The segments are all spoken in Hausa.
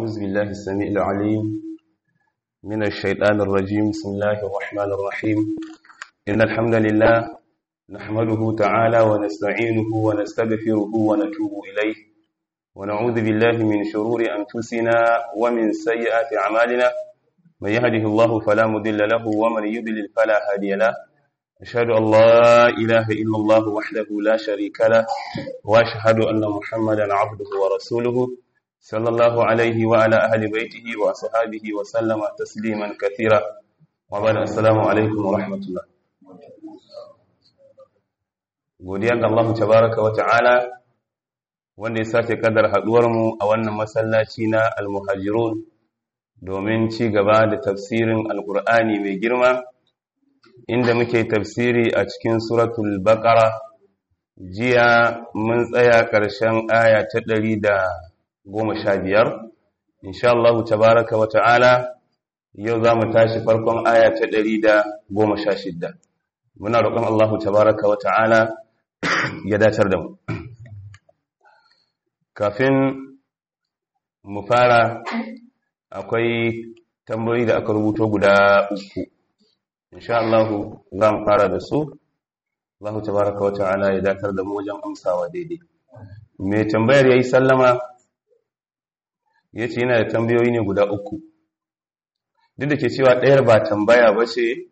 أعوذ بالله السميع العليم من الشيطان الرجيم بسم الله الرحمن الرحيم إن الحمد لله نحمده تعالى ونستعينه ونستغفره ونتوب إليه ونعوذ بالله من شرور أنفسنا ومن سيئات أعمالنا من يهده الله فلا مضل له ومن يضلل فلا هادي له أشهد أن لا إله إلا الله وحده لا شريك له وأشهد أن محمدا عبده ورسوله صلى الله عليه وعلى أهل بيته وأصحابه وسلم تسليما كثيرا وبعد السلام عليكم ورحمة الله godiya ga Allah tabaraka wa ta'ala wanda ya sake kadar haduwar mu a wannan masallaci na al-muhajirun domin ci gaba da tafsirin alkur'ani mai girma inda muke tafsiri a cikin suratul baqara jiya mun tsaya ƙarshen aya ta ɗari da goma sha biyar insha Allah tabaraka wa ta'ala yau za mu tashi farkon aya ta ɗari da goma sha shidda muna roƙon Allah tabaraka wa ta'ala ya dacar da mu kafin mu fara akwai tambayoyi da aka rubuto guda uku insha Allah za mu fara da su Allah tabaraka wa ta'ala ya datar da mu wajen amsawa daidai mai tambayar yayi sallama yace yana da tambayoyi ne guda uku duk da ke cewa ɗayar ba tambaya ba ce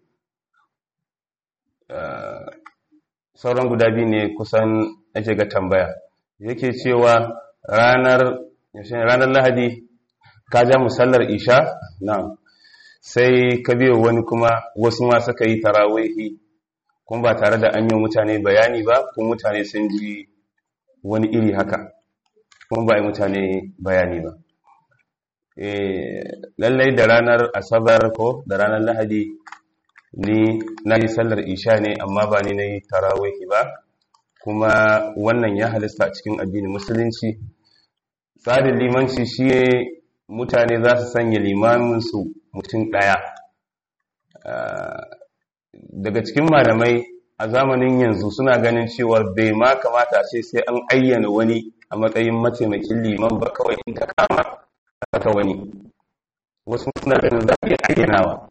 sauran guda biyu ne kusan ake ga tambaya yake cewa ranar ranar lahadi ka ja musallar isha na sai ka biyo wani kuma wasu ma suka yi tarawihi kuma ba tare da an yi mutane bayani ba kuma mutane sun ji wani iri haka kuma ba yi mutane bayani ba lallai da ranar asabar ko da ranar lahadi ni na yi sallar isha ne amma ba ni na yi tarawihi ba kuma wannan ya halista cikin addinin musulunci tsarin limanci shi mutane za su sanya limaminsu mutum ɗaya daga cikin malamai a zamanin yanzu suna ganin cewar bai ma kamata ce sai an ayyana wani a matsayin mataimakin liman ba kawai in ta kama aka wani wasu suna ganin za a iya ayyanawa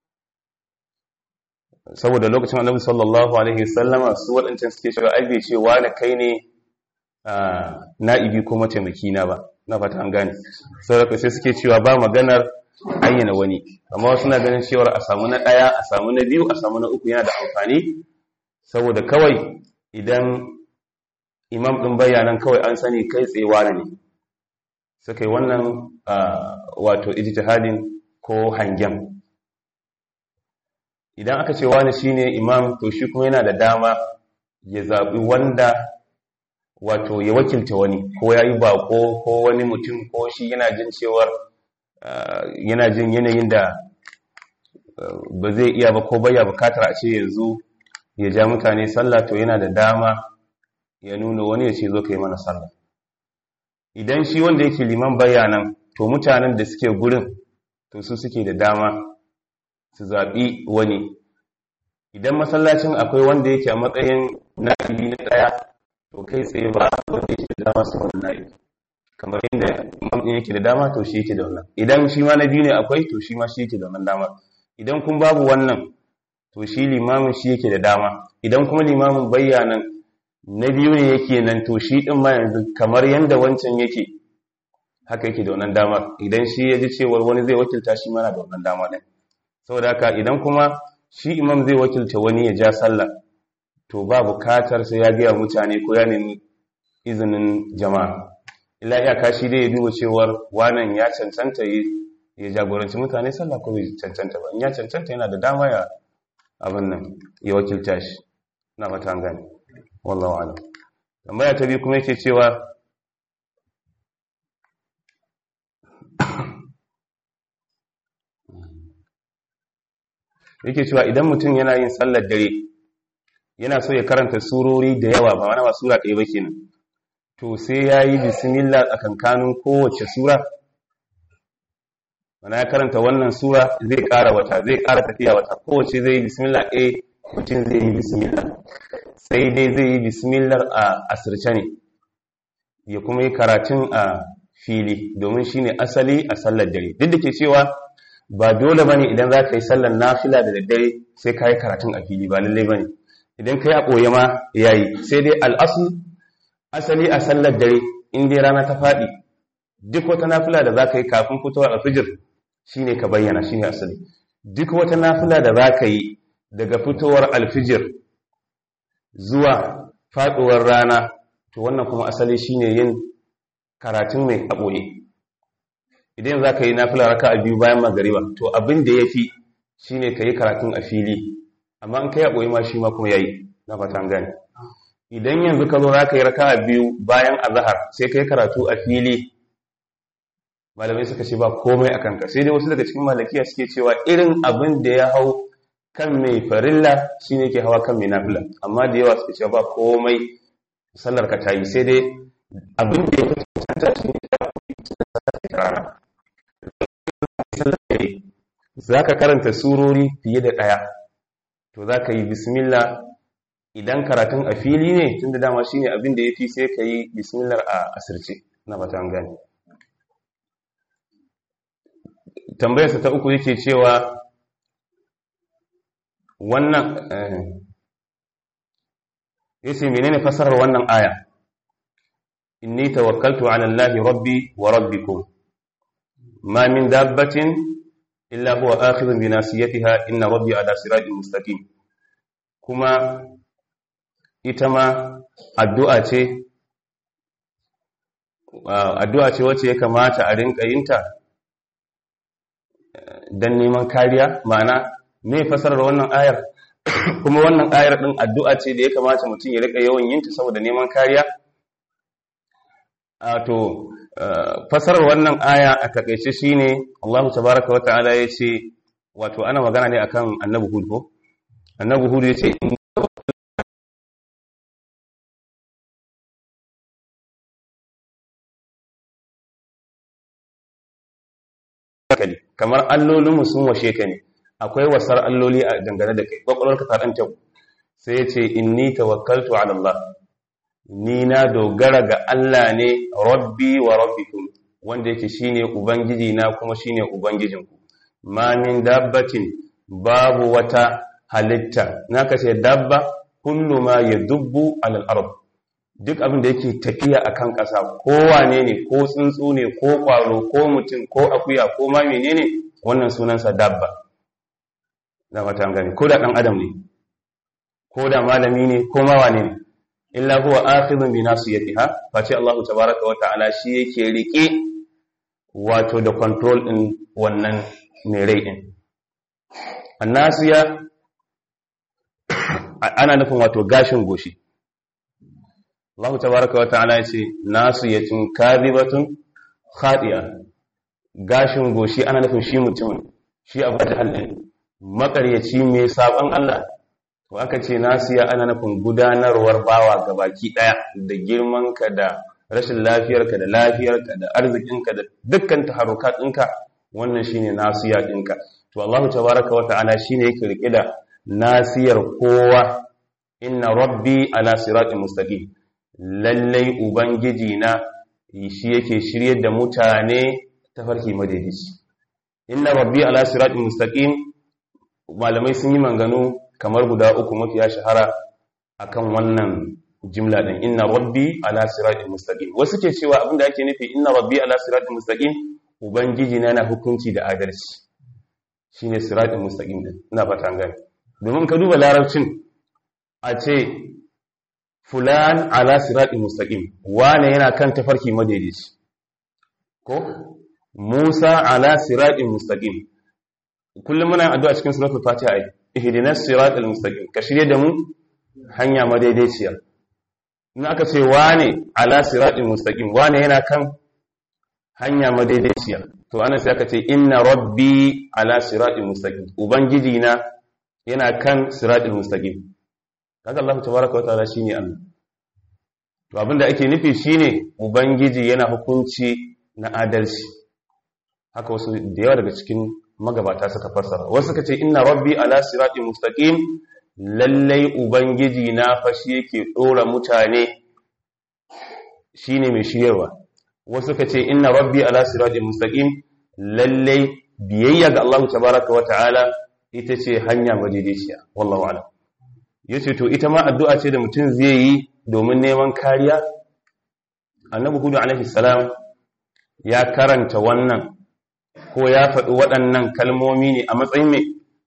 saboda lokacin annabi sallallahu alaihi sallama su waɗancan suke cewa ai bai ce wani kai ne na'ibi ko mataimaki na ba na fata an gane saboda sai suke cewa ba maganar ayyana wani amma wasu na ganin cewar a samu na ɗaya a samu na biyu a samu na uku yana da amfani saboda kawai idan imam ɗin bayanan kawai an sani kai tsewa ne suka yi wannan wato ijtihadin ko hangen idan aka ce wani shine imam to shi kuma yana da dama ya zaɓi wanda wato ya wakilta wani ko ya yi bako ko wani mutum ko shi yana jin cewar yana jin yanayin da ba zai iya ba ko baya bukatar a ce yanzu ya ja mutane sallah to yana da dama ya nuna wani ya ce zo ka yi mana sallah idan shi wanda yake liman bayanan to mutanen da suke gurin to su suke da dama su zaɓi wani idan masallacin akwai wanda yake a matsayin na'ibi na ɗaya to kai tsaye ba wanda yake da dama su wani na'ibi kamar yadda mamɗin yake da dama to shi yake da wannan idan shi ma na biyu ne akwai to shi ma shi yake da wannan dama idan kun babu wannan to shi limamin shi yake da dama idan kuma limamin bayyanan na biyu ne yake nan to shi ɗin ma yanzu kamar yadda wancan yake haka yake da wannan dama idan shi ya ji cewar wani zai wakilta shi mana da wannan dama ɗin saboda haka idan kuma shi imam zai wakilta wani ya ja sallah to ba bukatar sai ya gaya mutane ko ya nemi izinin jama'a illa iyaka shi dai ya duba cewar wannan ya cancanta ya jagoranci mutane sallah ko bai cancanta ba in ya cancanta yana da dama ya abin nan ya wakilta shi na mata an gane wallahu alam tambaya ta biyu kuma yake cewa yake cewa idan mutum yana yin sallar dare yana so ya karanta surori da yawa ba wani ba sura ɗaya ba kenan to sai ya yi bismillah tsakankanin kowace sura mana ya karanta wannan sura zai ƙara wata zai ƙara tafiya wata kowace zai yi bismillah ɗaya mutum zai yi bismillah sai dai zai yi bismillah a asirce ne ya kuma yi karatun a fili domin shine asali a sallar dare duk da ke cewa ba dole bane idan za ka yi sallar nafila da daddare sai ka yi karatun a fili ba lallai bane idan ka yi a ɓoye ma yayi sai dai al'asu asali a sallar dare in dai rana ta faɗi duk wata nafila da za ka yi kafin fitowar alfijir shine ka bayyana shine asali duk wata nafila da za ka yi daga fitowar alfijir zuwa faɗuwar rana to wannan kuma asali shine yin karatun mai a ɓoye idan za ka yi nafila raka a biyu bayan magariba to abin da ya fi shi ne ka yi karatun a fili amma in ka yi a ɓoye ma shi ma kuma ya yi na fatan gani idan yanzu ka zo za ka yi raka a biyu bayan azahar sai ka yi karatu a fili malamai suka ce ba komai a kanka sai dai wasu daga cikin malakiya suke cewa irin abin da ya hau kan mai farilla shi ne ke hawa kan mai nafila amma da yawa suka ce ba komai sallar ka ta yi sai dai abin da ya fi cancanta shi ne rana za ka karanta surori fiye da ɗaya to za ka yi bismillah idan karatun a fili ne tun da dama shi ne abin da ya fi sai ka yi bismillah a asirce na batan gani tambayarsa ta uku yake cewa wannan yace menene fasarar wannan aya inni tawakkaltu ala allahi rabbi wa rabbikum ma min dabbatin illa huwa akhidhun bi nasiyatiha inna rabbi ala siratin mustaqim kuma ita ma addu'a ce addu'a ce wacce ya kamata a rinka yinta dan neman kariya ma'ana me fasarar wannan ayar kuma wannan ayar din addu'a ce da ya kamata mutum ya rika yawan yinta saboda neman kariya to fasarar wannan aya a takaice shine Allah tabaaraka wa ta'ala yace wato ana magana ne akan annabi hud ko annabi hud yace kamar allolinmu sun washe ka ne akwai wasar alloli a dangane da kai kwakwalwarka ta ɗan tabu sai ya ce inni tawakkaltu ala Allah ni na dogara ga Allah ne rabbi wa rabbikum wanda yake shine ubangiji na kuma shine ubangijinku ma min dabbatin babu wata halitta naka ce dabba kullu ma yadubbu ala al-ard duk abin da yake tafiya akan ƙasa ko wane ne ko tsuntsu ne ko ƙwaro ko mutum ko akuya ko ma menene wannan sunansa dabba da fata gani ko da ɗan adam ne ko da malami ne ko ma wane ne illa huwa akhidun bi nasiyatiha face Allah tabaaraka wa ta'ala shi yake rike wato da control din wannan mai rai din annasiya ana nufin wato gashin goshi Allah tabaaraka wa ta'ala yace nasiyatun kadhibatun khati'a gashin goshi ana nufin shi mutum shi abu da halin makaryaci mai saban Allah to aka ce nasiya ana nufin gudanarwar bawa ga baki daya da girmanka da rashin lafiyarka da lafiyarka da arzikinka da dukkan taharukat ɗinka wannan shine nasiya ɗinka to Allah tabaraka wata'ala shine yake rike da nasiyar kowa inna rabbi ala siratin mustaqim lallai ubangiji na shi yake shiryar da mutane tafarki madaidaici inna rabbi ala siratin mustaqim malamai sun yi manganu kamar guda uku mafiya shahara akan wannan jimla din inna rabbi ala siratin mustaqim wasu ke cewa abinda ake nufi inna rabbi ala siratin mustaqim ubangiji na yana hukunci da adalci shine siratin mustaqim din ina fata an gane domin ka duba larabcin a ce fulan ala siratin mustaqim wane yana kan tafarki madaidaici ko Musa ala siratin mustaqim kullum muna addu'a cikin suratul fatiha ai ihdinas siratal mustaqim ka shirye da mu hanya madaidaiciya in aka ce wane ala siratal mustaqim wane yana kan hanya madaidaiciya to ana sai aka ce inna rabbi ala siratal mustaqim ubangiji na yana kan siratal mustaqim kaga Allah tabaaraka wa ta'ala shine Allah to abinda ake nufi shine ubangiji yana hukunci na adalci haka wasu da yawa daga cikin magabata suka fassara wasu suka ce inna rabbi ala siratin mustaqim lallai ubangiji na fashi yake dora mutane shine mai shiryarwa wasu ka ce inna rabbi ala siratin mustaqim lalle biyayya ga Allah tabaraka wa ta'ala ita ce hanya madaidaiciya wallahu a'lam yace to ita ma addu'a ce da mutum zai yi domin neman kariya annabi hudu alaihi salam ya karanta wannan ko ya faɗi waɗannan kalmomi ne a matsayin me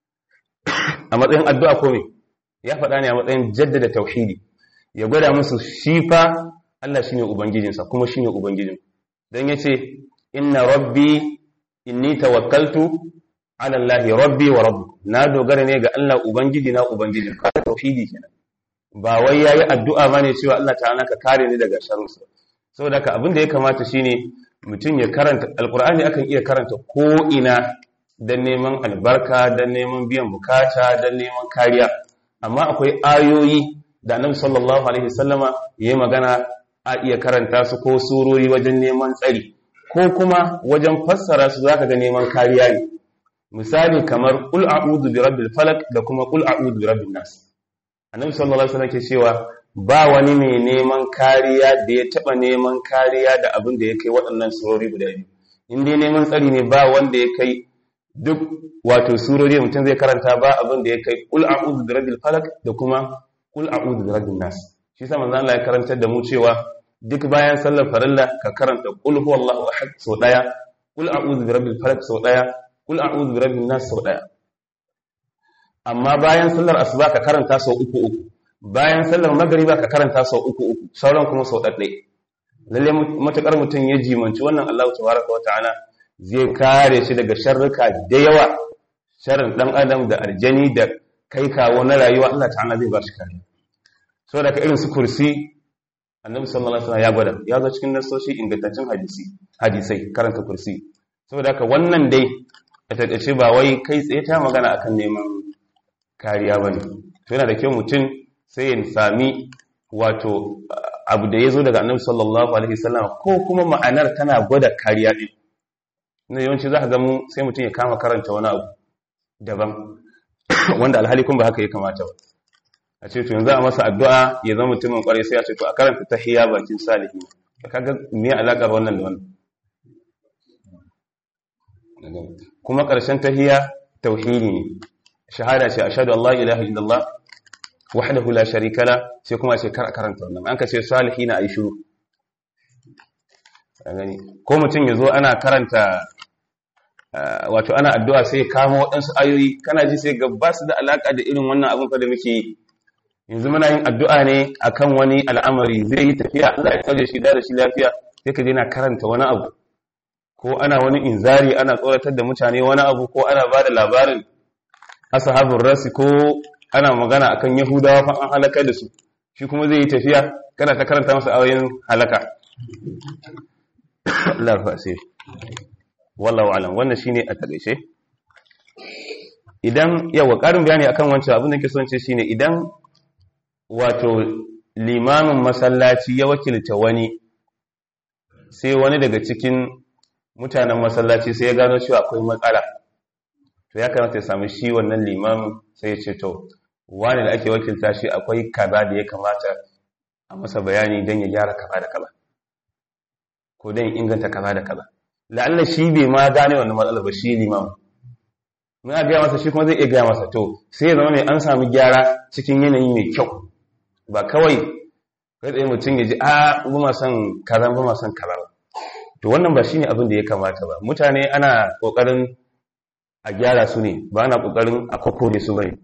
a matsayin addu'a ko me ya faɗa ne a matsayin jaddada tauhidi ya gwada musu shi fa Allah shine ubangijinsa kuma shine ubangijin dan yace inna rabbi inni tawakkaltu ala Allah rabbi wa rabbukum na dogara ne ga Allah ubangiji na ubangijin ka tauhidi kenan ba wai yayi addu'a bane cewa Allah ta'ala ka kare ni daga sharrinsa saboda haka abin da ya kamata shine mutum ya karanta alqur'ani akan iya karanta ko ina dan neman albarka dan neman biyan bukata dan neman kariya amma akwai ayoyi da Annabi sallallahu alaihi wasallama yayi magana a iya karanta su ko surori wajen neman tsari ko kuma wajen fassara su zaka ga neman kariya ne misali kamar qul a'udhu bi rabbil falaq da kuma qul a'udhu bi rabbin nas annabi sallallahu alaihi wasallam ke cewa ba wani mai neman kariya da ya taba neman kariya da abin da ya kai waɗannan surori guda biyu in dai neman tsari ne ba wanda ya kai duk wato surori mutum zai karanta ba abin da ya kai qul a'udhu bi rabbil falaq da kuma qul a'udhu bi rabbin nas shi yasa manzo Allah ya karantar da mu cewa duk bayan sallar farilla ka karanta qul huwallahu ahad sau daya qul a'udhu bi rabbil falaq sau daya qul a'udhu bi rabbin nas sau daya amma bayan sallar asuba ka karanta sau uku uku bayan sallar magriba ka karanta sau uku uku sauran kuma sau ɗaɗɗai lalle matakar mutum ya jimanci wannan Allah tabaraka wa ta'ala zai kare shi daga sharruka da yawa sharrin dan adam da arjani da kai kawo na rayuwa Allah ta'ala zai ba shi kariya saboda ka irin su kursi annabi sallallahu alaihi wasallam ya gwada ya zo cikin nasoshi ingantaccen hadisi hadisai karanta kursi saboda haka wannan dai a takaice ba wai kai tsaye ta magana akan neman kariya bane to yana da kyau mutum sai ya sami wato abu da ya zo daga annabi sallallahu alaihi wasallam ko kuma ma'anar tana gwada kariya din na yawanci za ka ga mu sai mutum ya kama karanta wani abu daban wanda alhali kun ba haka ya kamata ba a ce to yanzu a masa addu'a ya zama mutumin kwarai sai a ce to a karanta tahiyya bakin salihi kaga me alakar wannan da wannan kuma ƙarshen tahiyya tauhidi ne shahada ce ashhadu an la ilaha illallah wahdahu la sharika la sai kuma ce kar karanta wannan an ka ce salihina ayi shiru gani ko mutum yazo ana karanta wato ana addu'a sai kama waɗansu ayoyi kana ji sai ga ba su da alaka da irin wannan abin fa da muke yi yanzu muna yin addu'a ne akan wani al'amari zai yi tafiya Allah ya kaje shi da shi lafiya sai ka je na karanta wani abu ko ana wani inzari ana tsoratar da mutane wani abu ko ana ba da labarin ashabul rasi ko ana magana akan yahudawa fa an halaka da su shi kuma zai yi tafiya kana ta karanta masa ayoyin halaka Allah fa sai wallahu alam wannan shine a takeice idan yawa karin bayani akan wancan abin da ke son ce shine idan wato limamin masallaci ya wakilta wani sai wani daga cikin mutanen masallaci sai ya gano cewa akwai matsala to ya kamata ya sami shi wannan limamin sai ya ce to wani da ake wakilta shi akwai kaza da ya kamata a masa bayani don ya gyara kaza da kaza ko don inganta kaza da kaza la'alla shi bai ma gane wannan matsalar ba shi limamin mun a gaya masa shi kuma zai iya gaya masa to sai ya zama mai an sami gyara cikin yanayi mai kyau ba kawai kai tsaye mutum ya ji a ba ma son kaza ba ma son kaza ba to wannan ba shine abin da ya kamata ba mutane ana kokarin a gyara su ne ba ana kokarin a kokore su bane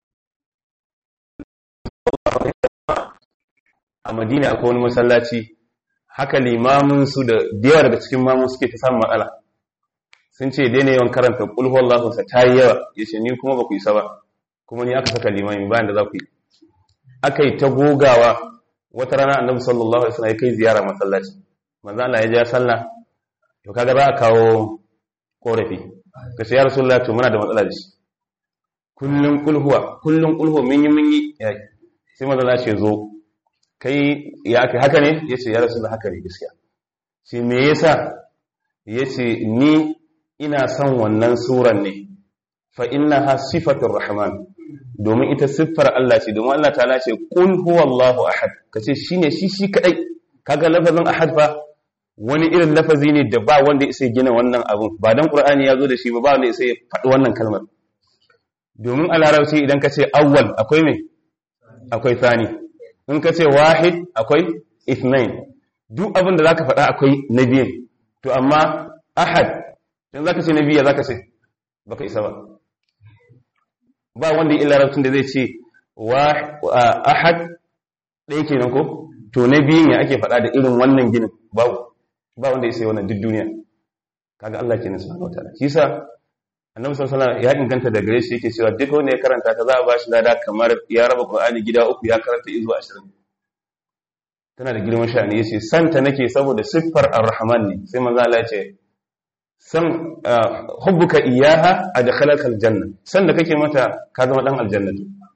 a madina akwai wani masallaci haka limamin su da yawa daga cikin mamu suke ta samun matsala sun ce daina yawan karanta kulhu Allahu sa tayi yawa yace ni kuma ba ku isa ba kuma ni aka saka limami bayan da za ku yi aka yi ta gogawa wata rana annabi sallallahu alaihi wasallam ya kai ziyara masallaci manzo Allah ya ja sallah to kaga za a kawo korafi ka ce ya rasulullah to muna da matsala da shi kullun kulhuwa kullun kulhuwa mun yi mun yi sai manzo Allah ce zo kai ya kai haka ne yace ya rasulullah haka ne gaskiya sai me yasa yace ni ina son wannan suran ne fa innaha sifatur rahman domin ita siffar Allah ce domin Allah ta'ala ce qul huwallahu ahad kace shine shi shi kadai kaga lafazin ahad fa wani irin lafazi ne da ba wanda ya sai gina wannan abun ba dan qur'ani ya zo da shi ba ba wanda ya sai faɗi wannan kalmar domin a larabci idan ka ce awwal akwai me akwai thani in ka ce wahid akwai ithnain duk abin da zaka faɗa akwai na biyan to amma ahad in zaka ce na biya zaka ce baka isa ba ba wanda ya larabcin da zai ce wa ahad ɗaya kenan ko to na biyun ya ake faɗa da irin wannan ginin babu ba wanda ya sai wannan duk duniya kaga Allah kenan subhanahu wataala shi yasa annabi sallallahu alaihi wasallam ya inganta da gare shi yake cewa duk wanda ya karanta ta za a bashi lada kamar ya raba Qur'ani gida uku ya karanta izu 20 tana da girman sha'ani yace santa nake saboda siffar ar-rahman ne sai manzo Allah ya ce san hubbuka iyaha adkhalaka aljanna san da kake mata ka zama dan aljanna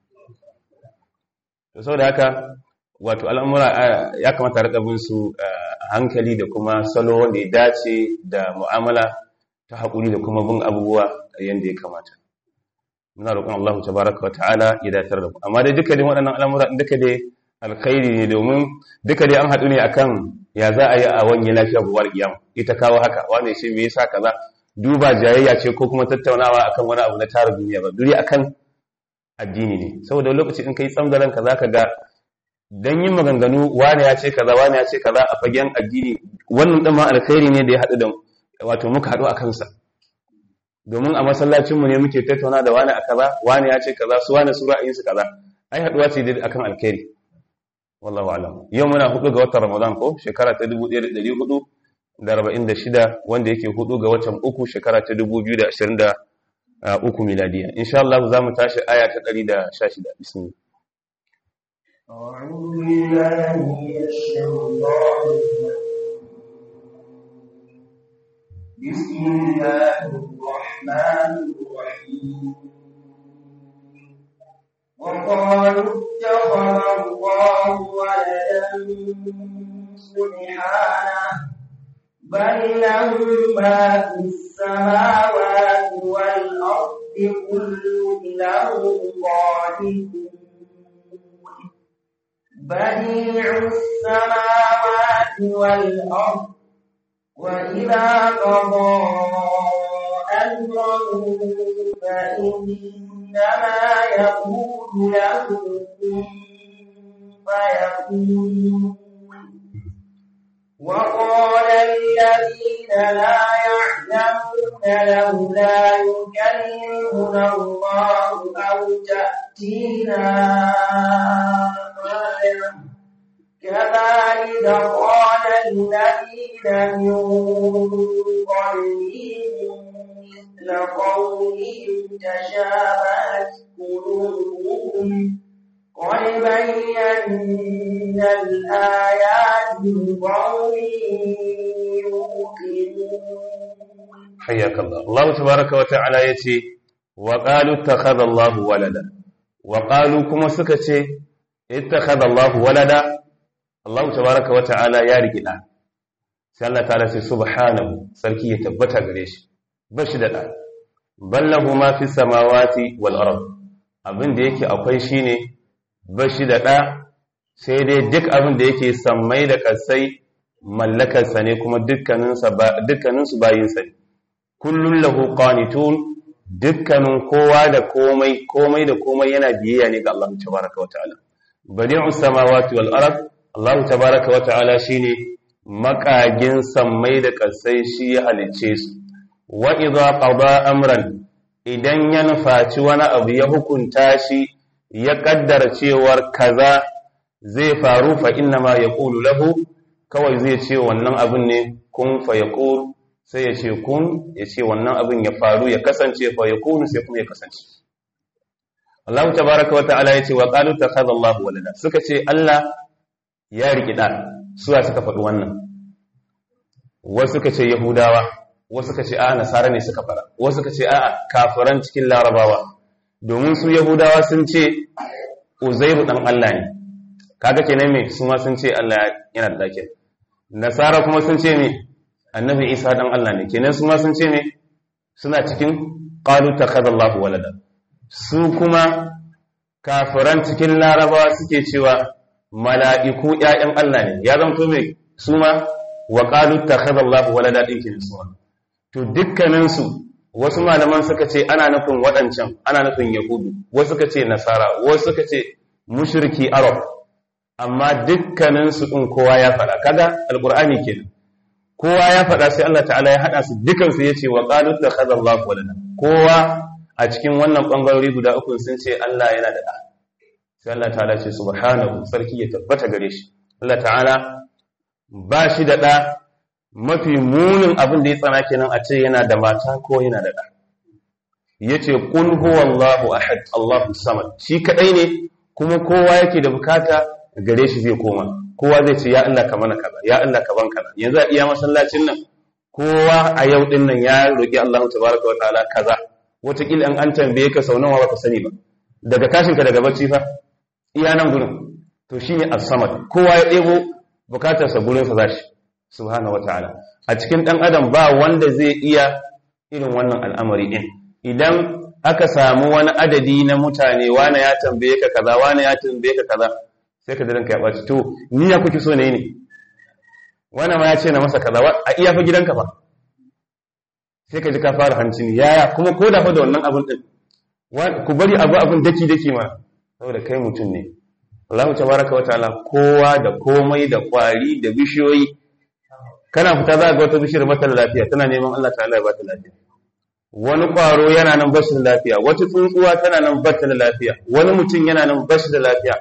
to saboda haka wato al'amura ya kamata rika bin su hankali da kuma salo wanda ya dace da mu'amala ta haƙuri da kuma bin abubuwa yanda ya kamata muna roƙon Allah tabaraka wata'ala ya datar da ku amma dai duka dai waɗannan al'amura duka dai alkhairi ne domin duka dai an haɗu ne akan ya za a yi a wani lafiya buwar kiyama ita kawo haka wanda shi me yasa kaza duba jayayya ce ko kuma tattaunawa akan wani abu na tara duniya ba duri akan addini ne saboda lokaci in kai tsamgaran ka zaka ga dan yin maganganu wani ya ce kaza wani ya ce kaza a fagen addini wannan din ma alkhairi ne da ya haɗu da wato muka haɗu a kansa domin a masallacin mu ne muke tattauna da wani a kaza wani ya ce kaza su wani su ra'ayin su kaza ai haɗuwa ce dai akan alkhairi wallahu alam yau muna hudu ga watan ramadan ko shekara ta 1446 wanda yake hudu ga watan uku shekara ta 2023 miladiya insha Allah za mu tashi aya ta 116 bismillah أعوذ بالله من الشيطان بسم الله الرحمن الرحيم وقالوا اتخذ الله ولدا سبحانه بل له ما في السماوات والأرض كل له قانتون بديع السماوات والأرض وإذا قضى أمرا فإنما يقول له كن فيكون وقال الذين لا يعلمون لولا يكلمنا الله أو تأتينا آية كذلك قال الذين من قبلهم مثل قولهم تشابهت قلوبهم قد بينا الآيات لقوم يوقنون حياك الله الله تبارك وتعالى يتي وقالوا اتخذ الله ولدا وقالوا كما سكتي اتخذ الله ولدا الله تبارك وتعالى يا رجلا sai Allah ta'ala sai subhanahu sarki ya tabbata gare shi bashi da da ballahu ma fi samawati wal ard abin da yake akwai shine bashi da da sai dai duk abin da yake sammai da kasai mallakar sa ne kuma dukkanin sa dukkanin su bayin sa ne kullun lahu qanitun dukkanin kowa da komai komai da komai yana biyayya ne ga Allah tabaraka wa ta'ala badi'us samawati wal ard Allah tabaraka wa ta'ala shine makagin sammai da ƙasai shi ya halicce su wa idza qada amran idan ya nufaci wani abu ya hukunta shi ya kaddara cewar kaza zai faru fa inna ma yaqulu lahu kawai zai ce wannan abin ne kun fa yaqul sai ya ce kun ya ce wannan abin ya faru ya kasance fa yakunu sai kuma ya kasance Allah tabaaraka wa ta'ala yace wa qalu takhadha Allah walada suka ce Allah ya riki da suwa suka faɗi wannan wasu suka ce yahudawa wasu suka ce a'a nasara ne suka fara wasu suka ce a'a kafiran cikin larabawa domin su yahudawa sun ce uzairu dan Allah ne kaga kenan me su ma sun ce Allah yana da dakin nasara kuma sun ce me annabi isa dan Allah ne kenan su ma sun ce me suna cikin qalu takhadallahu walada su kuma kafiran cikin larabawa suke cewa mala'iku ‘ya'yan Allah ne, ya zanto mai su ma wa qalu takhadha Allahu walada din kin suwa to dukkanin su wasu malaman suka ce ana nufin waɗancan ana nufin yahudu wasu suka ce nasara wasu suka ce mushriki arab amma dukkanin su din kowa ya faɗa kaga alqur'ani kenan kowa ya faɗa sai Allah ta'ala ya haɗa su dukansu ya ce wa qalu takhadha Allahu walada kowa a cikin wannan bangarori guda uku sun ce Allah yana da ɗa sai Allah ta'ala ce subhanahu sarki ya tabbata gare shi Allah ta'ala ba shi da ɗa mafi munin abin da ya tsana kenan a ce yana da mata ko yana da ɗa yace qul huwallahu ahad Allahu samad shi kadai ne kuma kowa yake da bukata gare shi zai koma kowa zai ce ya Allah ka mana kaza ya Allah ka ban kaza yanzu a iya masallacin nan kowa a yau din nan ya roki Allah tabaraka wa ta'ala kaza wataƙila an an tambaye ka sau nawa baka sani ba daga tashin ka daga bacci fa iya nan gurin to shine as-samad kowa ya debo bukatar sa gurin sa zashi subhanahu wa ta'ala a cikin dan adam ba wanda zai iya irin wannan al'amari din idan aka samu wani adadi na mutane wane ya tambaye ka kaza wane ya tambaye ka kaza sai ka ranka ya ɓaci to ni ya kuke so ne ne wannan ma ya ce na masa kaza a iya fa gidanka fa sai ka ji ka fara hancin yaya kuma ko da fa da wannan abin din ku bari abu abin daki daki ma saboda kai mutum ne Allah tabaraka wa ta'ala kowa da komai da kwari da bishiyoyi kana fita za ga wata bishiyar mata lafiya tana neman Allah ta'ala ya bata lafiya wani kwaro yana nan bashi da lafiya wata tsuntsuwa tana nan bata da lafiya wani mutum yana nan bashi da lafiya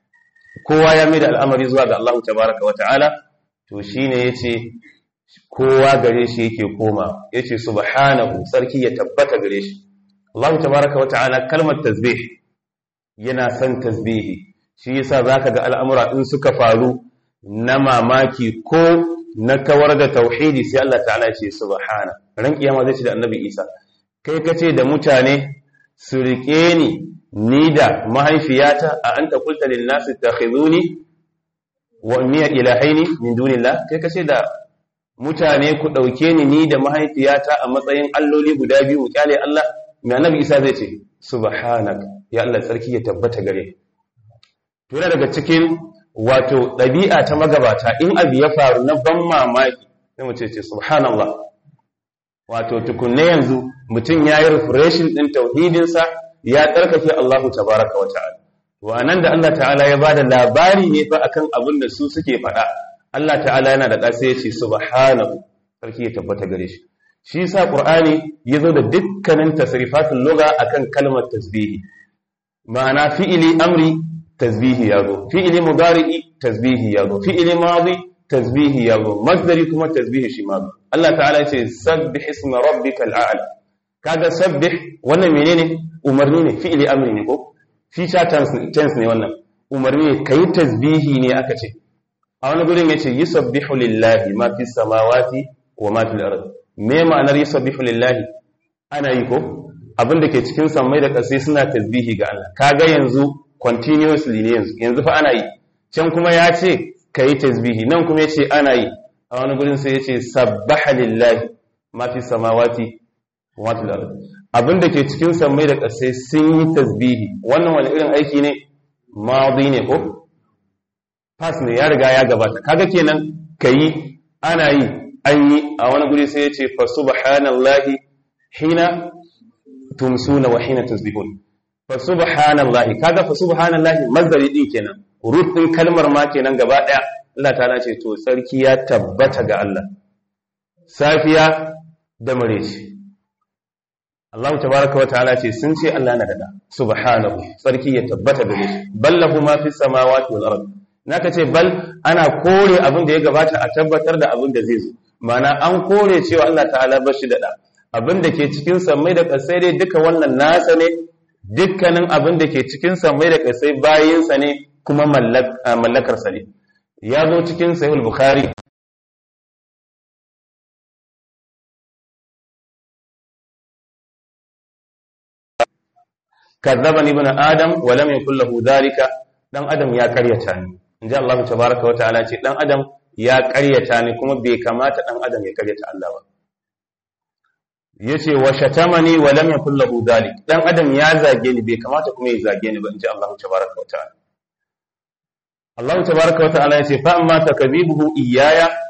kowa ya mai da al'amari zuwa ga Allah tabaraka wata'ala to shine yace kowa gare shi yake koma yace subhanahu sarki ya tabbata gare shi Allah tabaraka wata'ala kalmar tasbih yana son tasbihi shi yasa zaka ga al'amura in suka faru na mamaki ko na kawar da tauhidi sai Allah ta'ala ce subhana ran kiyama zai ce da annabi Isa kai kace da mutane su rike ni ni da mahaifiyata a anta qulta lin nasi takhizuni wa ummiya ilahaini min dunillah kai kace da mutane ku dauke ni ni da mahaifiyata a matsayin alloli guda biyu kyale Allah mai annabi Isa zai ce subhanaka ya Allah sarki ya tabbata gare to daga cikin wato ɗabi'a ta magabata in abu ya faru na ban mamaki sai mace ce subhanallah wato tukunne yanzu mutum ya yi refreshin ɗin tauhidinsa ya tsarkake Allahu tabaraka wa ta'ala wa nan da Allah ta'ala ya bada labari ne fa akan abin da su suke faɗa Allah ta'ala yana da ƙasa ya ce subhanahu sarki ya tabbata gare shi shi yasa qur'ani ya zo da dukkanin tasrifatul lugha akan kalmar tasbihi ma'ana fi'ili amri tasbihi ya zo fi'ili mudari'i tasbihi ya zo fi'ili madi tasbihi ya zo masdari kuma tasbihi shi ma Allah ta'ala ya ce sabbih isma rabbikal a'la kaga sabbih wannan menene umarni ne fi'ili amri ne ko future tense ne wannan umarni ne kai tasbihi ne aka ce a wani gurin yace yusabbihu lillahi ma fis samawati wa ma fil ard me ma'anar yusabbihu lillahi ana yi ko abin da ke cikin sammai da ƙasai suna tasbihi ga Allah kaga yanzu continuously ne yanzu yanzu fa ana yi can kuma ya ce ka yi tasbihi nan kuma ya ce ana yi a wani gurin sai ya ce sabbaha lillahi ma fi samawati wa ma fil ard abin da ke cikin sammai da ƙasai sun yi tasbihi wannan wani irin aiki ne madi ne ko pass ne ya riga ya gabata kaga kenan kayi ana yi an yi a wani guri sai ya ce fa subhanallahi hina tumsuna wa hina tasbihun fa subhanallahi kaga fa subhanallahi mazdari din kenan root din kalmar ma kenan gaba daya Allah ta'ala ce to sarki ya tabbata ga Allah safiya da mareci Allah tabaaraka wa ta'ala ce sun ce Allah na da subhanahu sarki ya tabbata gare shi ballahu ma fis samawati wal ard naka ce bal ana kore abin da ya gabata a tabbatar da abin da zai zo mana an kore cewa Allah ta'ala bashi da da abin da ke cikin sammai da ƙasai dai duka wannan nasa ne dukkanin abin da ke cikin sammai da ƙasai bayinsa ne kuma mallakarsa ne ya zo cikin sahih bukhari kadzabani ibn adam wa lam yakul lahu dhalika dan adam ya karyata ni inji Allah tabaaraka wa ta'ala ce dan adam ya karyata ni kuma bai kamata dan adam ya karyata Allah ba yace wa shatamani wa lam yakul lahu dalik dan adam ya zage ni bai kamata kuma ya zage ni ba inji Allah tabaaraka wa ta'ala Allah tabaaraka wa ta'ala yace fa amma takdhibuhu iyaya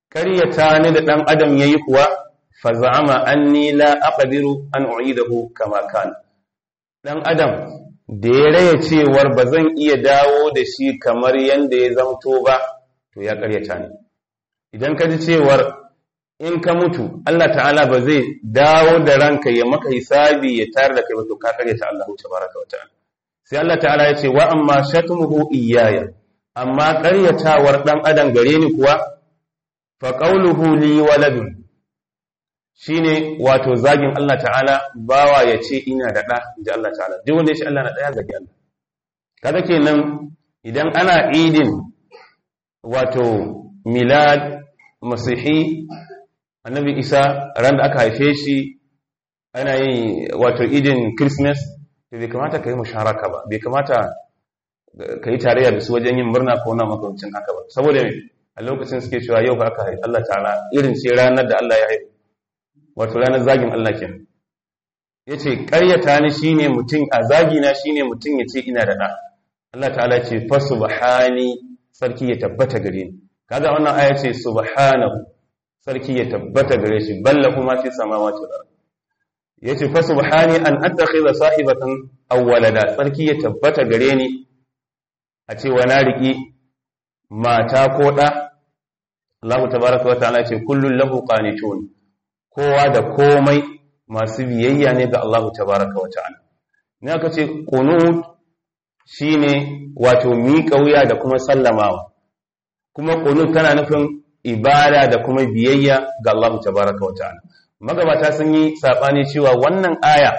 ƙaryata ni da ɗan adam yayi kuwa fa za'ama anni la aqdiru an u'idahu kama kana dan adam da ya raya cewar ba zan iya dawo da shi kamar yanda ya zamto ba to ya ƙaryata ni idan ka ji cewar in ka mutu Allah ta'ala ba zai dawo da ranka ya maka hisabi ya tare da kai ba to ka ƙaryata Allah tabaraka wa ta'ala sai Allah ta'ala ya ce wa amma shatmuhu iyaya amma ƙaryatawar dan adam gare ni kuwa fa qawluhu li waladun shine wato zagin Allah ta'ala bawa ya ce ina da ɗa ji Allah ta'ala duk wanda ya ce Allah na ɗaya zagi Allah kaga kenan idan ana idin wato milad masihi annabi isa ran da aka haife shi ana yin wato idin christmas to bai kamata ka yi musharaka ba bai kamata ka yi tarayya da su wajen yin murna ko na makamancin haka ba saboda a lokacin suke cewa yau ba aka haifi Allah ta'ala irin ce ranar da Allah ya haifi wato ranar zagin Allah ke ya ce ƙaryata ni shi ne mutum a zagina shi ne mutum ya ce ina da ɗa Allah ta'ala ce fa subhani sarki ya tabbata gare ni kaga wannan aya ce subhanahu sarki ya tabbata gare shi balla kuma fi samawati wal ard yace fa subhani an attakhidha sahibatan aw walada sarki ya tabbata gare ni a ce wa na riki mata ko ɗa Allah tabaaraka wa ta'ala ce kullun lahu qanitun kowa da komai masu biyayya ne ga Allah tabaraka wa ta'ala ne aka ce qunut shine wato miƙa wuya da kuma sallamawa kuma qunut tana nufin ibada da kuma biyayya ga Allah tabaraka wa ta'ala magabata sun yi sabani cewa wannan aya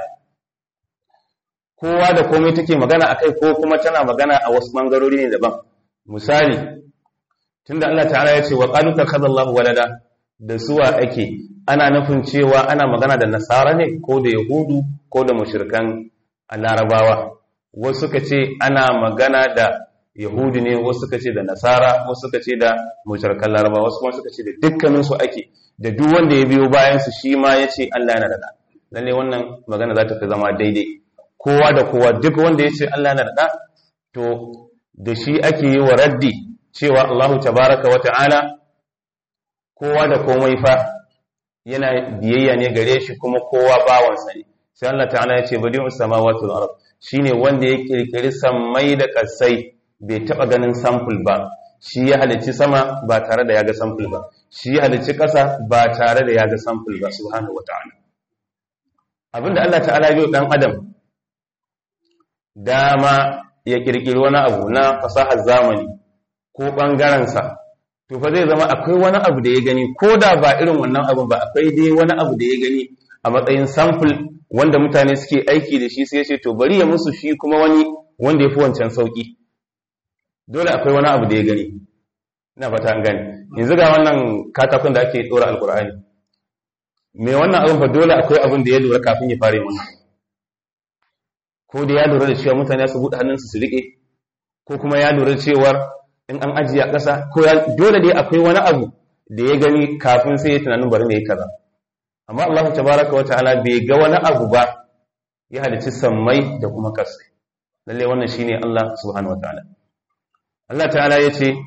kowa da komai take magana akai ko kuma tana magana a wasu bangarori ne daban misali tunda Allah ta'ala ya ce wa qalu takhadallahu walada da suwa ake ana nufin cewa ana magana da nasara ne ko da yahudu ko da mushrikan larabawa wasu suka ce ana magana da yahudu ne wasu suka ce da nasara wasu suka ce da mushrikan larabawa wasu kuma suka ce da dukkanin su ake da duk wanda ya biyo bayan su shi ma yace Allah yana da da lalle wannan magana za ta fi zama daidai kowa da kowa duk wanda ya ce Allah yana da da to da shi ake yi wa raddi cewa Allahu tabaraka wa ta'ala kowa da komai fa yana biyayya ne gare shi kuma kowa bawansa ne sai Allah ta'ala ya ce badi'us samawati wal ard shine wanda ya kirkiri sammai da kasai bai taba ganin sample ba shi ya halicci sama ba tare da ya ga sample ba shi ya halicci kasa ba tare da ya ga sample ba subhanahu wata'ala abinda Allah ta'ala ya dan adam dama ya kirkiri wani abu na fasahar zamani ko bangaren sa to fa zai zama akwai wani abu da ya gani ko da ba irin wannan abu ba akwai dai wani abu da ya gani a matsayin sample wanda mutane suke aiki da shi sai ya ce to bari ya musu shi kuma wani wanda ya fi wancan sauki dole akwai wani abu da ya gani ina fata an gani yanzu ga wannan katakon da ake dora alkur'ani mai wannan abin fa dole akwai abin da ya lura kafin ya fara wannan ko da ya lura da cewa mutane su buɗe hannunsu su riƙe ko kuma ya lura da cewar in an ajiye a ƙasa ko dole dai akwai wani abu da ya gani kafin sai ya tunanin bari ne kaza amma Allah tabaraka wa ta'ala bai ga wani abu ba ya halicci sammai da kuma ƙasa lalle wannan shine Allah subhanahu wa ta'ala Allah ta'ala ya ce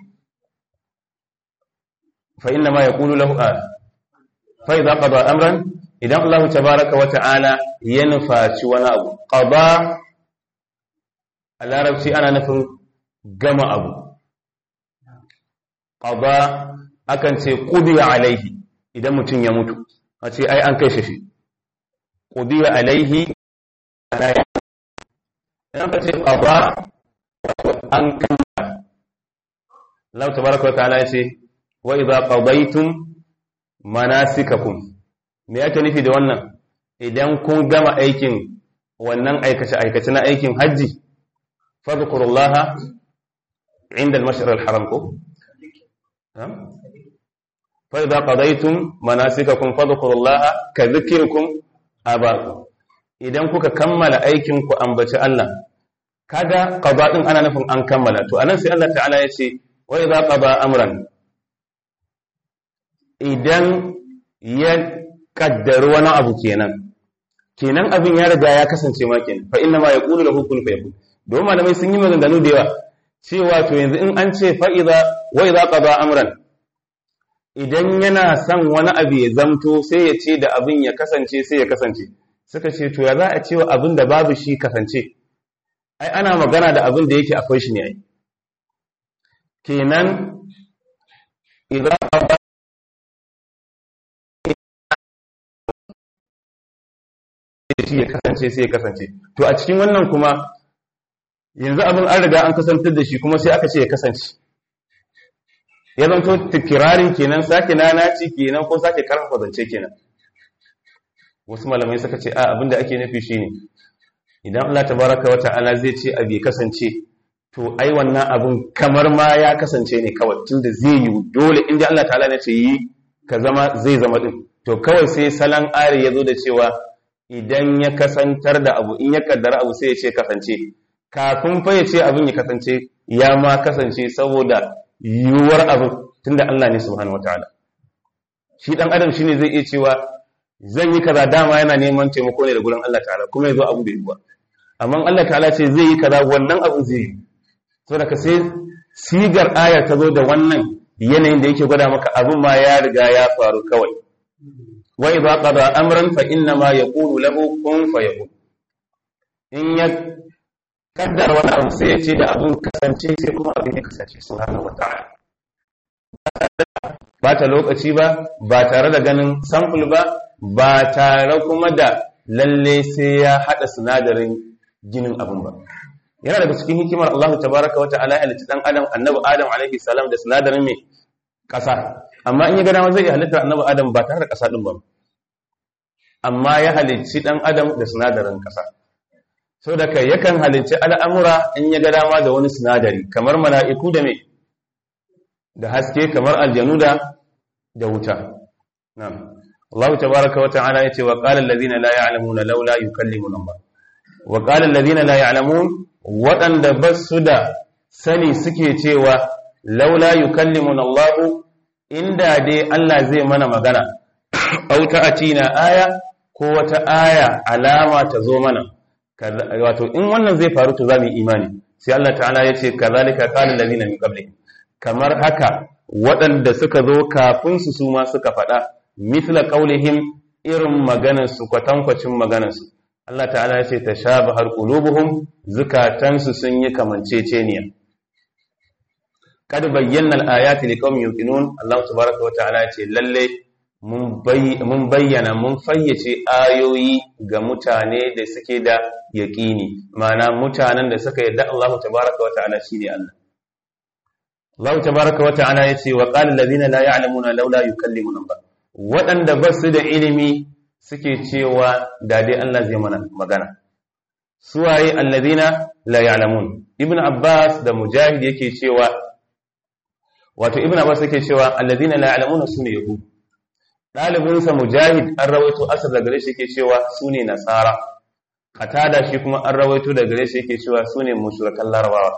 fa inna ma yaqulu lahu a fa idza qada amran idan Allah tabaraka wa ta'ala ya nufaci wani abu qada a larabci ana nufin gama abu qada akan ce qudiya alaihi idan mutum ya mutu a ce ai an kai shi qudiya alaihi idan ka ce qada an kammala Allah tabaraka wa ta'ala yace wa idza qadaytum manasikakum me yake nufi da wannan idan kun gama aikin wannan aikace aikace na aikin haji fadhkurullaha inda al-mash'ar al-haram ko fa idza qadaytum manasikakum fadhkurullaha ka dhikrikum abakum idan kuka kammala aikin ku ambaci Allah kaga qada din ana nufin an kammala to anan sai Allah ta'ala ya ce wa idza qada amran idan ya kaddar wani abu kenan kenan abin ya riga ya kasance ma kenan fa inna ma yaqulu lahu kun fayakun don malamai sun yi maganganu da yawa cewa to yanzu in an ce fa idza wa idza qada amran idan yana son wani abu ya zamto sai ya ce da abin ya kasance sai ya kasance suka ce to ya za a cewa abin da babu shi kasance ai ana magana da abin da yake akwai shi ne ai kenan idan shi ya kasance sai ya kasance to a cikin wannan kuma yanzu abin an riga an kasantar da shi kuma sai aka ce ya kasance ya zanto tikirarin kenan sake nanaci kenan ko sake karfafa zance kenan wasu malamai suka ce a abinda ake nufi shine idan Allah tabaraka wa ta'ala zai ce abi kasance to ai wannan abun kamar ma ya kasance ne kawai tunda zai yi dole inda Allah ta'ala ne ce yi ka zama zai zama din to kawai sai salan ari ya zo da cewa idan ya kasantar da abu in ya kaddara abu sai ya ce kasance kafin fa ya ce abin ya kasance ya ma kasance saboda yiwuwar abin tunda Allah ne subhanahu wataala shi dan adam shine zai iya cewa zan yi kaza dama yana neman taimako ne da gurin Allah ta'ala kuma yazo abu bai yi ba amma Allah ta'ala ce zai yi kaza wannan abu zai yi saboda ka sai sigar aya ta zo da wannan yanayin da yake gwada maka abin ma ya riga ya faru kawai wa idza qada amran fa inna ma yaqulu lahu kun fayakun in ya kaddara wani abu sai ya ce da abin kasance sai kuma abin ya kasance subhanahu wata'ala ba ta lokaci ba ba tare da ganin sample ba ba tare kuma da lalle sai ya hada sinadarin ginin abin ba yana daga cikin hikimar Allah tabaraka wa ta'ala ya halitta dan adam annabi adam alaihi salam da sinadarin mai kasa amma in ya ga dama zai iya halitta annabi adam ba tare da kasa din ba amma ya halicci dan adam da sinadarin kasa sau da kai yakan halicci al'amura in ya ga dama da wani sinadari kamar mala'iku da mai da haske kamar aljanu da da wuta Allah ta baraka wa ta'ala ya ce wa ƙalar lazina la ya'lamuna laula yukallimuna Allah wa ƙalar lazina la ya'lamun waɗanda ba su da sani suke cewa laula yukallimuna Allah inda dai Allah zai mana magana auta a na aya ko wata aya alama ta zo mana wato in wannan zai faru to za mu yi imani sai Allah ta'ala ya ce kazalika qala allazina min qablihim kamar haka waɗanda suka zo kafin su su ma suka faɗa mithla qaulihim irin maganar su kwatankwacin maganar su Allah ta'ala ya ce tashabahar qulubuhum zukatan su sun yi kamanceceniya kad bayyana al-ayati liqaumin yuqinun Allah tabaaraka wa ta'ala ya ce lalle mun bayyana mun fayyace ayoyi ga mutane da suke da yaƙini mana mutanen da suka yadda Allah tabaraka wata'ala shine Allah Allah tabaraka wata'ala yace wa qala alladhina la ya'lamuna laula yukallimuna Allah waɗanda ba su da ilimi suke cewa da dai Allah zai mana magana suwaye alladhina la ya'lamun ibn Abbas da Mujahid yake cewa wato ibn Abbas yake cewa alladhina la ya'lamuna sune yahudu ɗalibinsa mujahid an rawaito asar da gare shi yake cewa su ne nasara katada shi kuma an rawaito da gare shi yake cewa su ne mushrikan larabawa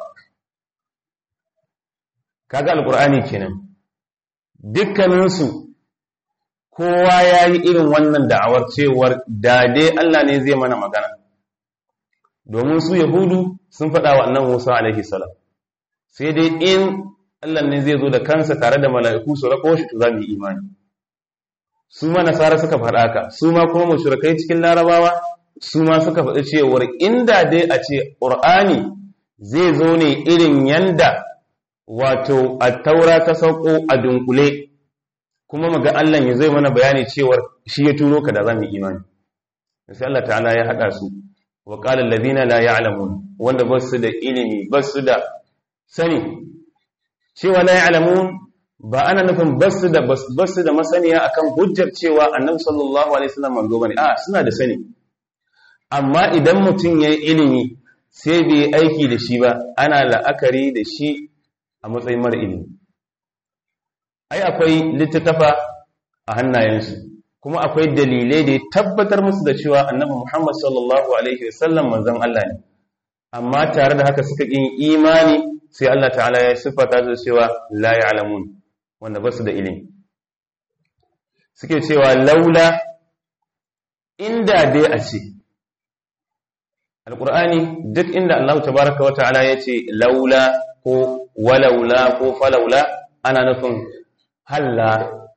kaga alkur'ani kenan dukkaninsu kowa ya yi irin wannan da'awar cewar dade Allah ne zai mana magana domin su yahudu sun faɗa wa annan musa alaihi salam sai dai in Allah ne zai zo da kansa tare da mala'iku su rako shi to za mu yi imani su ma nasara suka faɗa ka su ma kuma mushrikai cikin larabawa su ma suka faɗi cewar inda dai a ce ƙur'ani zai zo ne irin yanda wato a taura ta sauko a dunkule kuma maga Allah ya zai mana bayani cewar shi ya turo ka da za mu imani sai Allah ta'ala ya haɗa su wa qala allazina la ya'lamun wanda ba su da ilimi ba su da sani cewa la ya'lamun ba ana nufin basu da basu da masaniya akan hujjar cewa annabi sallallahu alaihi wasallam manzo bane a suna da sani amma idan mutum yayi ilimi sai bai yi aiki da shi ba ana la'akari da shi a matsayin mara ilimi ai akwai littattafa a hannayensu kuma akwai dalilai da ya tabbatar musu da cewa annabi Muhammad sallallahu alaihi wasallam manzon Allah ne amma tare da haka suka yin imani sai Allah ta'ala ya siffata su cewa la ya'lamun wanda ba su da ilimi suke cewa laula inda dai a ce alkur'ani duk inda Allah tabaraka wata'ala ya ce laula ko walaula ko falaula ana nufin halla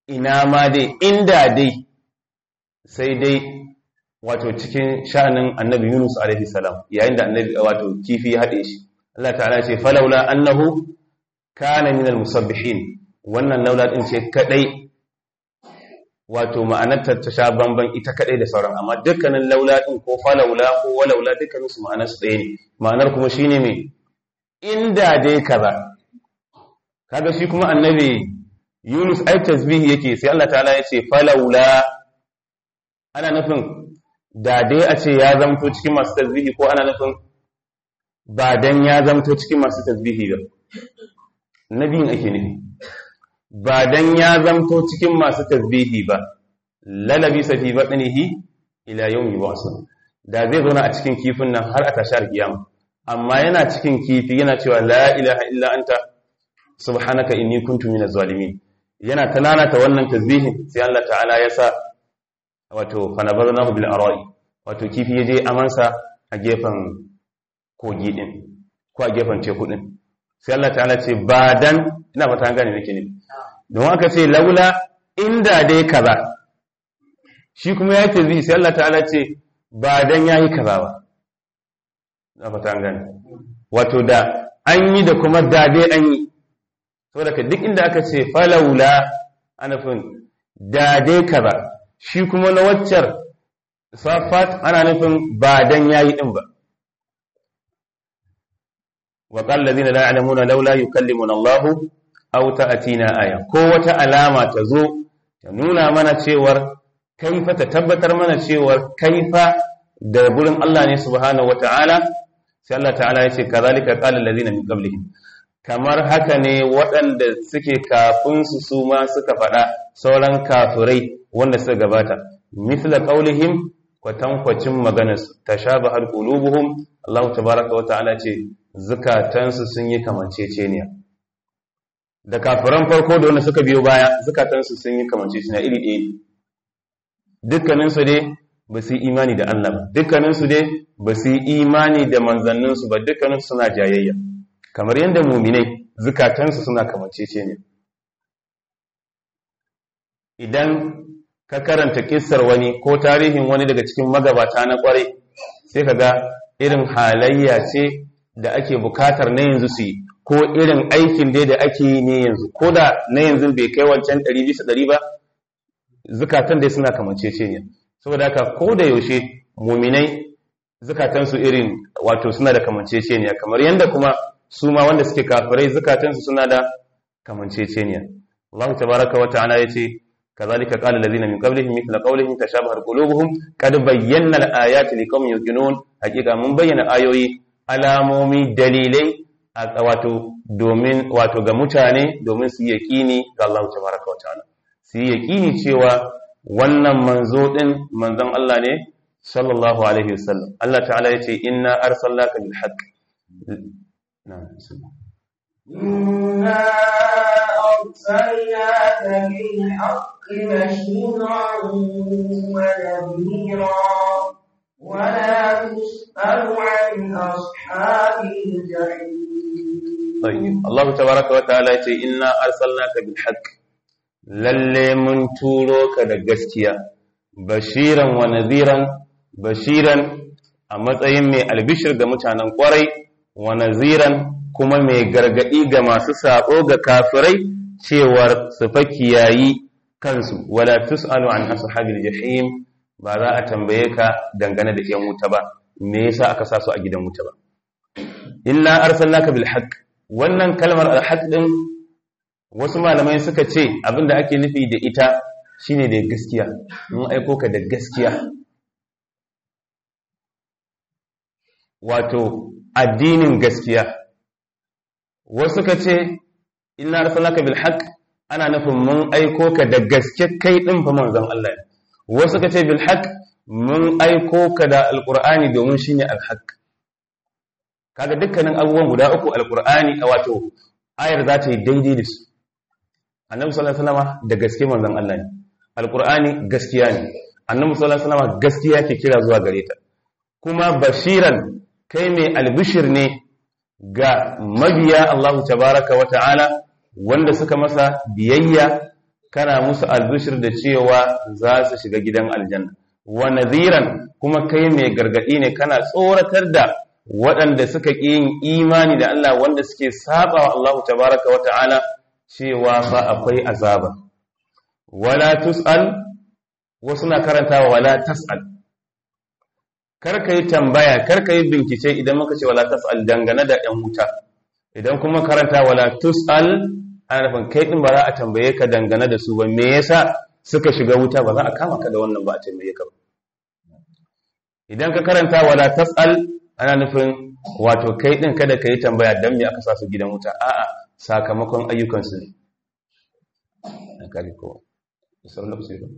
ina ma dai inda dai sai dai wato cikin sha'anin annabi Yunus alaihi salam yayin da annabi wato kifi ya hade shi Allah ta'ala ce falawla annahu kana minal musabbihin wannan laula din ce kadai wato ma'anar ta sha bamban ita kadai da sauran amma dukkanin laula din ko falawla ko walaula dukkanin su ma'anar su ɗaya ne ma'anar kuma shine me inda dai kaza kaga shi kuma annabi Yunus ai tasbihi yake sai Allah ta'ala ya ce falawla ana nufin da dai a ce ya zamto cikin masu tasbihi ko ana nufin ba dan ya zamto cikin masu tasbihi ba nabiyin ake nufi ba dan ya zamto cikin masu tasbihi ba lalabi safi batnihi ila yawmi wasu da zai zauna a cikin kifin nan har a tashar kiyama amma yana cikin kifi yana cewa la ilaha illa anta subhanaka inni kuntu minaz zalimin yana ta wannan tasbihin sai Allah ta'ala ya sa wato fanabarnahu bil ara'i wato kifi yaje amansa a gefen kogi din ko a gefen teku din sai Allah ta'ala ce ba dan ina fata an gane nake ne don aka ce laula inda dai kaza shi kuma ya ce zai sai Allah ta'ala ce ba dan yayi kaza ba ina fata an gane wato da an yi da kuma da dai an yi saboda ka duk inda aka ce falaula ana fin da dai kaza shi kuma na waccar safat ana nufin ba dan yayi din ba wa qala alladhina la ya'lamuna laula yukallimuna Allah aw ta'tina aya ko wata alama ta zo ta nuna mana cewar kaifa ta tabbatar mana cewar kaifa da gurin Allah ne subhanahu wata'ala sai Allah ta'ala ya ce kazalika qala alladhina min qablihim kamar haka ne waɗanda suke kafin su su ma suka faɗa sauran kafirai wanda suka gabata misla qaulihim kwatankwacin maganarsu tashabahal qulubuhum Allah tabaaraka wa ta'ala ce zukatansu sun yi kamanceceniya da kafiran farko da wanda suka biyo baya zukatansu sun yi kamanceceniya iri ɗaya dukkaninsu dai ba su yi imani da Allah ba dukkaninsu dai ba su yi imani da manzanninsu ba dukkaninsu suna jayayya kamar yadda muminai zukatansu suna kamanceceniya idan ka karanta kissar wani ko tarihin wani daga cikin magabata na kwarai sai ka ga irin halayya ce da ake bukatar na yanzu su yi ko irin aikin dai da ake yi ne yanzu ko da na yanzu bai kai wancan ɗari bisa ɗari ba zukatan dai suna kamancece ne saboda haka ko da yaushe muminai zukatansu irin wato suna da kamancece ne kamar yadda kuma su ma wanda suke kafirai zukatansu suna da kamancece ne Allah tabaraka wa ta'ala yace كذلك قال الذين من قبلهم مثل قولهم تشابهت قلوبهم قد بينا الآيات لقوم يوقنون حقيقة من بين آيوي alamomi dalilai a wato domin wato ga mutane domin su yaqini ga Allah tabaraka wa ta'ala su yaqini cewa wannan manzo din manzon Allah ne sallallahu alaihi wasallam Allah ta'ala yace inna arsalnaka bil haqq na'am إنا أرسلناك بالحق بشيرا ونذيرا ولا تسأل عن أصحاب الجحيم طيب الله تبارك وتعالى يقول إنا أرسلناك بالحق lalle mun turo ka da gaskiya bashiran wa nadhiran bashiran a matsayin mai albishir ga mutanen kwarai wa naziran kuma mai gargadi ga masu sabo ga kafirai cewar su fa kiyayi kansu wala tusalu an ashabil jahim ba za a tambaye ka dangane da yan wuta ba me yasa aka sa su a gidan wuta ba inna arsalnaka bil haqq wannan kalmar al haqq din wasu malamai suka ce abinda ake nufi da ita shine da gaskiya mun aiko ka da gaskiya wato addinin gaskiya wasu suka ce inna arsalnaka bil haqq ana nufin mun aiko ka da gaske kai din fa manzon Allah ne wasu suka ce bil haqq mun aiko ka da alqur'ani domin shine al haqq kaga dukkanin abubuwan guda uku alqur'ani wato ayar za ta yi daidai da su annabi sallallahu alaihi wasallam da gaske manzon Allah ne alqur'ani gaskiya ne annabi sallallahu alaihi wasallam gaskiya ke kira zuwa gare ta kuma bashiran kai mai albishir ne ga mabiya Allah tabaraka wa ta'ala wanda suka masa biyayya kana musu albishir da cewa za su shiga gidan aljanna wa nadhiran kuma kai mai gargadi ne kana tsoratar da waɗanda suka ƙi yin imani da Allah wanda suke saba wa Allah tabaraka wa ta'ala cewa fa akwai azaba wala tus'al wasu na karantawa wala tas'al kar ka yi tambaya kar ka yi bincike idan muka ce wala tas'al dangane da ɗan wuta idan kuma karanta wala tus'al ana nufin kai din ba za a tambaye ka dangane da su ba me yasa suka shiga wuta ba za a kama ka da wannan ba a tambaye ka ba idan ka karanta wala tas'al ana nufin wato kai din kada ka yi tambaya dan me aka sa su gidan wuta a'a sakamakon ayyukan su ne an kare ko sauran lokaci ba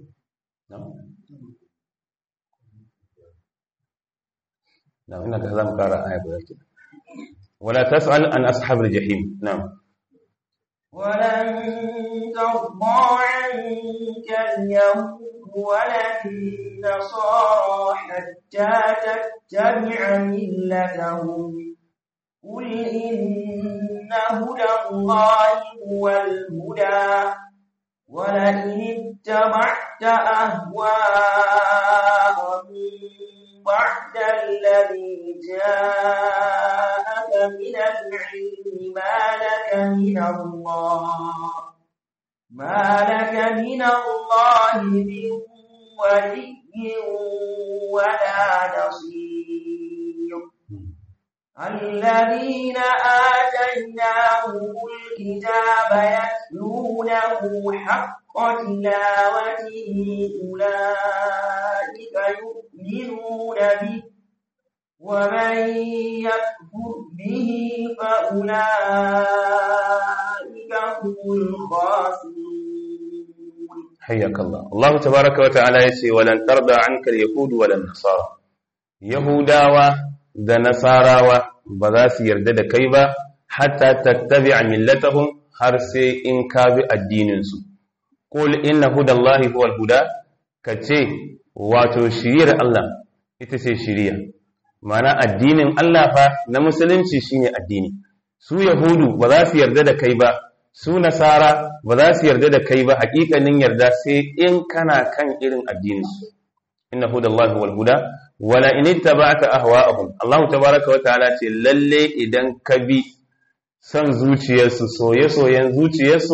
نعم إنك هذا مقارا آية بذلك ولا تسأل عن أصحاب الجحيم نعم ولن ترضى عنك اليهود ولا النصارى حتى تتبع ملتهم قل إن هدى الله هو الهدى ولئن اتبعت أهواءهم بعد الذي جاءك من العلم ما لك من الله ما لك من الله من ولي ولا نصير الذين آتيناهم الكتاب يتلونه حق تلاوته أولئك يؤمنون به ومن يكفر به فأولئك هم الخاسرون حياك الله الله تبارك وتعالى يسي ولن ترضى عنك اليهود ولا النصارى يهوداوا da nasarawa ba za su yarda da kai ba hatta tattabi'a millatahum har sai in ka bi addininsu qul inna hudallahi huwal huda kace wato shiriyar Allah ita ce shiriya mana addinin Allah fa na musulunci shine addini su yahudu ba za su yarda da kai ba su nasara ba za su yarda da kai ba hakikanin yarda sai in kana kan irin addinin su inna hudallahi wal huda wala in ittaba'ta ahwa'ahum Allah tabaaraka wa ta'ala ce lalle idan ka bi san zuciyarsu soye-soyen zuciyarsu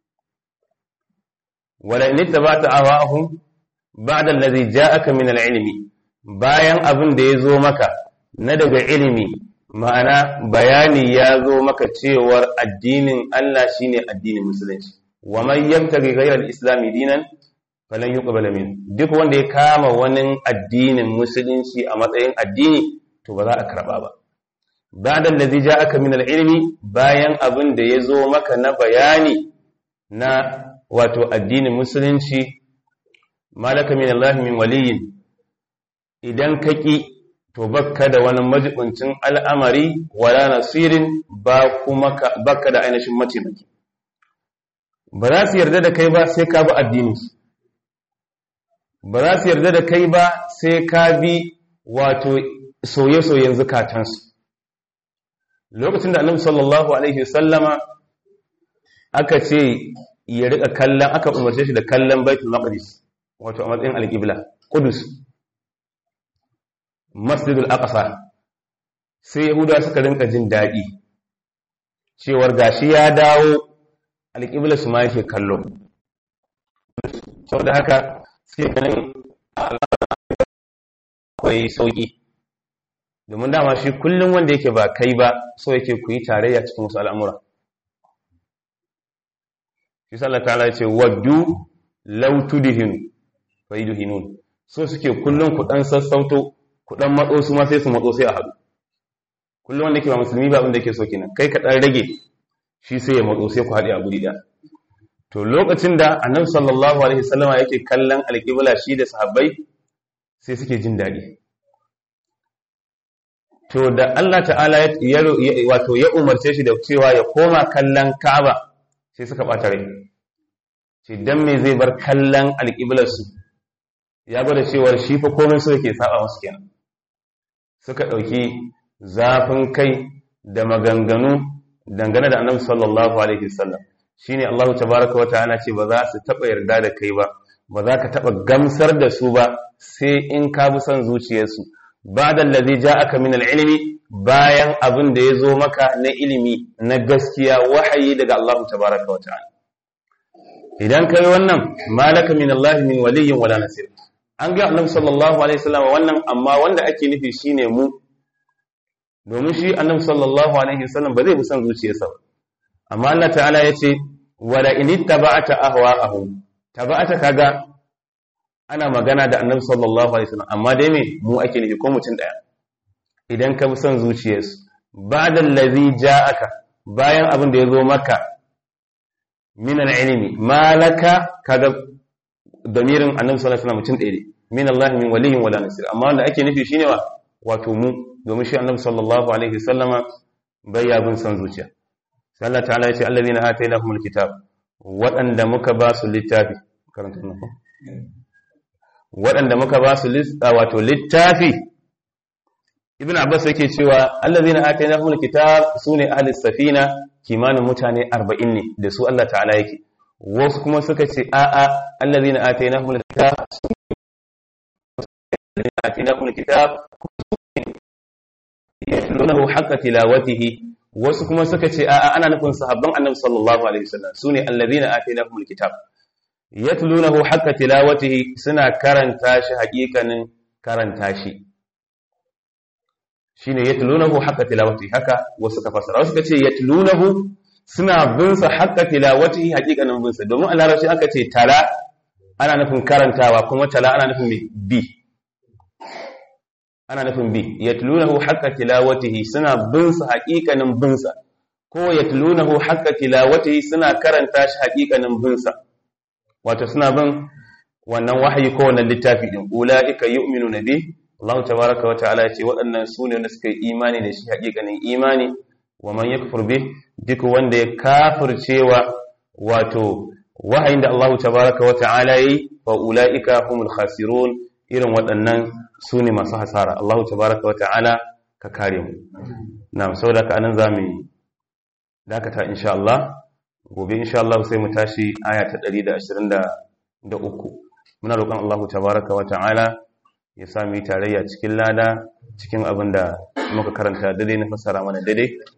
wala in ittaba'ta ahwa'ahum ba'da allazi ja'aka min al-ilmi bayan abin da ya zo maka na daga ilimi ma'ana bayani ya zo maka cewar addinin Allah shine addinin musulunci wa man yabtaghi ghayra al-islam dinan falan yuqbala min duk wanda ya kama wani addinin musulunci a matsayin addini to ba za a karba ba ba'da allazi ja'aka min al-ilmi bayan abin da ya zo maka na bayani na wato addinin musulunci malaka min Allah min waliyin idan ka ƙi to bakka da wani majibincin al'amari wala nasirin ba kuma bakka da ainihin mataimaki ba za su yarda da kai ba sai ka bi addini ba za su yarda da kai ba sai ka bi wato soye-soyen zukatansu lokacin da annabi sallallahu alaihi sallama aka ce ya rika kallon aka umarce shi da kallon baitul maqdis wato a matsayin alƙibla Kudus Masjidul Aqsa sai Yahuda suka rinka jin daɗi cewar gashi ya dawo alƙibla su ma yake kallo saboda haka sai ganin akwai sauƙi domin dama shi kullum wanda yake ba kai ba so yake ku yi tarayya cikin wasu al'amura shi sallah ta ce waddu law tudhinu fayudhinun so suke kullum ku dan sassauto ku dan matso su ma sai su matso sai a haɗu kullum wanda ke ba musulmi ba abinda ke so kenan kai ka dan rage shi sai ya matso sai ku haɗe a guri ɗaya to lokacin da annabi sallallahu alaihi wasallama yake kallon alƙibla shi da sahabbai sai suke jin daɗi to da Allah ta'ala ya wato ya umarce shi da cewa ya koma kallon Ka'aba sai suka ɓata rai ce dan me zai bar kallon alƙiblarsu ya gwada cewar shi fa komai so yake saba musu kenan suka ɗauki zafin kai da maganganu dangane da annabi sallallahu alaihi wasallam shine Allah tabaraka wa ta'ala ce ba za su taba yarda da kai ba ba za ka taba gamsar da su ba sai in ka bi son zuciyarsu ba'da allazi ja'aka min al-ilmi bayan abin da ya zo maka na ilimi na gaskiya wahayi daga Allah tabaraka wa ta'ala idan kai wannan malaka min Allah min waliyyin wala nasir an ga Annabi sallallahu alaihi wasallam wannan amma wanda ake nufi shine mu domin shi Annabi sallallahu alaihi wasallam ba zai bi son zuciyarsa ba amma Allah ta'ala yace wala in ittaba'ta ahwa'ahum taba'ata kaga ana magana da Annabi sallallahu alaihi wasallam amma dai me mu ake nufi ko mutum daya idan ka bi son zuciyarsu ba'da allazi ja'aka bayan abin da ya zo maka min al-ilmi malaka kaga damirin annabi sallallahu alaihi wasallam mutum ɗaya ne min Allah min waliyyin wala nasir amma wanda ake nufi shine wa wato mu domin shi annabi sallallahu alaihi wasallama bai ya bin son zuciya sai Allah ta'ala ya ce allazina atainahumul kitab waɗanda muka ba su littafi karanta nan ko waɗanda muka ba su wato littafi ibn abbas yake cewa allazina atainahumul kitab sune ahli safina kimanin mutane 40 ne da su Allah ta'ala yake wasu kuma suka ce a'a allazina atainahumul kitab allazina atainahumul kitab yatlunahu haqqa tilawatihi wasu kuma suka ce a'a ana nufin sahabban annabi sallallahu alaihi wasallam sune allazina atainahumul kitab yatlunahu haqqa tilawatihi suna karanta shi haƙiƙanin karanta shi shine yatlunahu haqqa tilawatihi haka wasu ka fasara wasu kace yatlunahu suna bin sa haqqa tilawatihi haqiqanin bin sa domin a larabci aka ce tala ana nufin karantawa kuma tala ana nufin me bi ana nufin bi yatlunahu haqqa tilawatihi suna bin sa haqiqanin bin sa ko yatlunahu haqqa tilawatihi suna karanta shi haqiqanin bin sa wato suna bin wannan wahayi ko wannan littafi din ulaika yu'minuna bihi Allah tabaraka wa ta'ala ya ce waɗannan su ne wanda suka yi imani da shi haƙiƙanin imani wa man yakfur bih duk wanda ya kafircewa wato wahayin da Allah tabaraka wa ta'ala yi fa ulaika humul khasirun irin waɗannan su ne masu hasara Allah tabaraka wa ta'ala ka kare mu na'am saboda ka anan zamu dakata insha Allah gobe insha Allah sai mu tashi aya ta 123 muna roƙon Allah tabaraka wa ta'ala ya sami tarayya cikin lada cikin abin da muka karanta daidai na fassara mana daidai